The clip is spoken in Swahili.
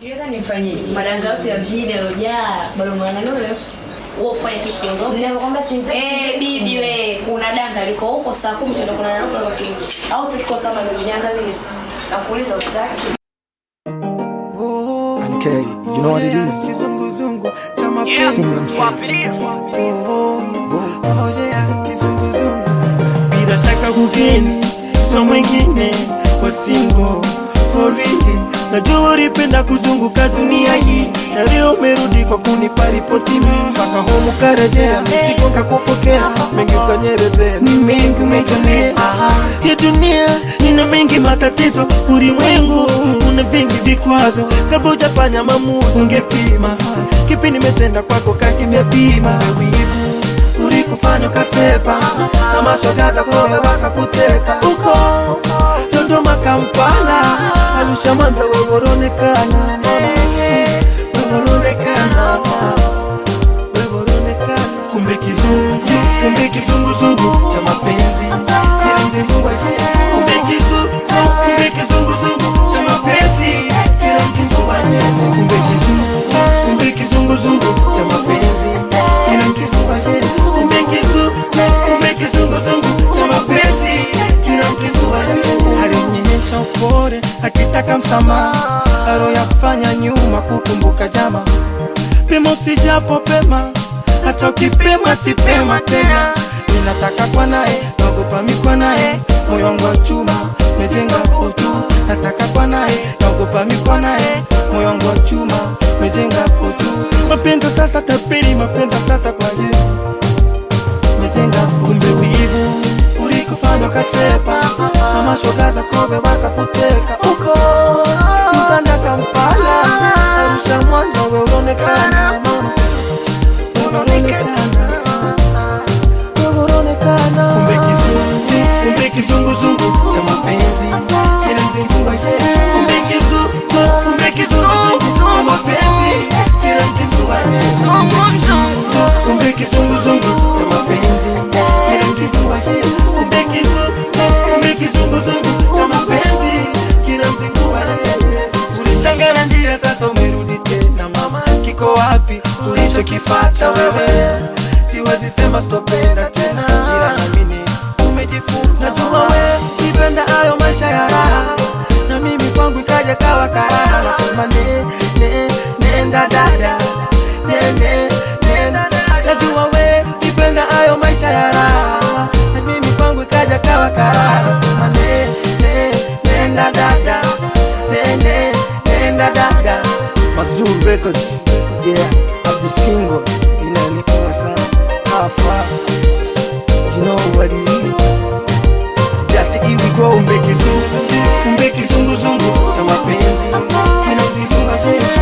Sijui hata nifanyeje. madanga yote ya mjini yalojaa bado mwangalia wewe wewe ufanye kitu ondoke Ninakwambia sitaki. Eh, bibi we, kuna danga liko huko saa kumi tutaenda kuna nalo kwa kitu. Au tulikuwa kama bibi niangalie. Nakuuliza utaki. Okay, you know what it is? Kizunguzungu cha mapenzi. Sing them sing. Oh yeah, kizunguzungu. Bila shaka kugeni so mwingine kwa singo for real. Najua ulipenda kuzunguka dunia hii na leo umerudi kwa kunipa ripoti mimi mpaka homu karejea mizigo kakupokea mengi ukanyerezea ni mengi umejionea ya dunia ina mengi matatizo ulimwengu una vingi vikwazo kabla hujafanya maamuzi ungepima kipi nimetenda kwako kakimepima wivu ulikufanya ukasepa na mashogaza kowe wakakuteka uko Dodoma, Kampala, Arusha, Mwanza, wewe unaonekana wewe unaonekana wewe unaonekana kumbe kizungu kumbe kizunguzungu cha mapenzi Kile mzifungwa isi kumbe kizungu kumbe kizunguzungu cha mapenzi Kile mzifungwa isi kumbe kizungu kumbe kizunguzungu cha mapenzi Kile mzifungwa isi kumbe kizungu kumbe kizunguzungu cha mapenzi Kile mzifungwa isi alionyesha upole akitaka msamaha aloyafanya nyuma kukumbuka jama pema usijapo pema hata ukipema sipema tena ninataka kwa naye naogopa mikwa naye moyo wangu wa chuma mejenga utu nataka kwa naye naogopa mikwa naye moyo wangu wa chuma mejenga utu mapendo sasa tapiri mapendo sasa kwa je mejenga kumbe wivu ulikufanya ukasepa na mashoga za kobe wakakuteka uko Uganda Kampala Arusha Mwanza we unaonekana mama unaonekana wewe unaonekana kumbe kizungu kumbe kizunguzungu cha mapenzi kile mzingua ise kumbe kizungu kumbe kizunguzungu cha mapenzi kile mzingua kumbe kizunguzungu cha mapenzi kile mzingua ise kumbe kizungu kumbe kizunguzungu cha mapenzi kile mzingua ulitangana njia sasa umerudi tena mama kiko wapi ulichokifata wewe siwezi sema sitopenda tena ila namini umejifunza najua we nipenda hayo maisha ya raha na mimi kwangu ikaja kawa karaha nasema ne, ne, nenda dada ne, ne, nenda dada najua we nipenda hayo maisha ya raha na mimi kwangu ikaja kawa karaha nasema ne, ne, nenda dada ne, ne, nenda dada Mazuru Records. Yeah, of the single. Inaonekana sana. How far? You know what it is. Just here we go. kumbe kizungu kumbe kizunguzungu cha mapenzi kina mzizungu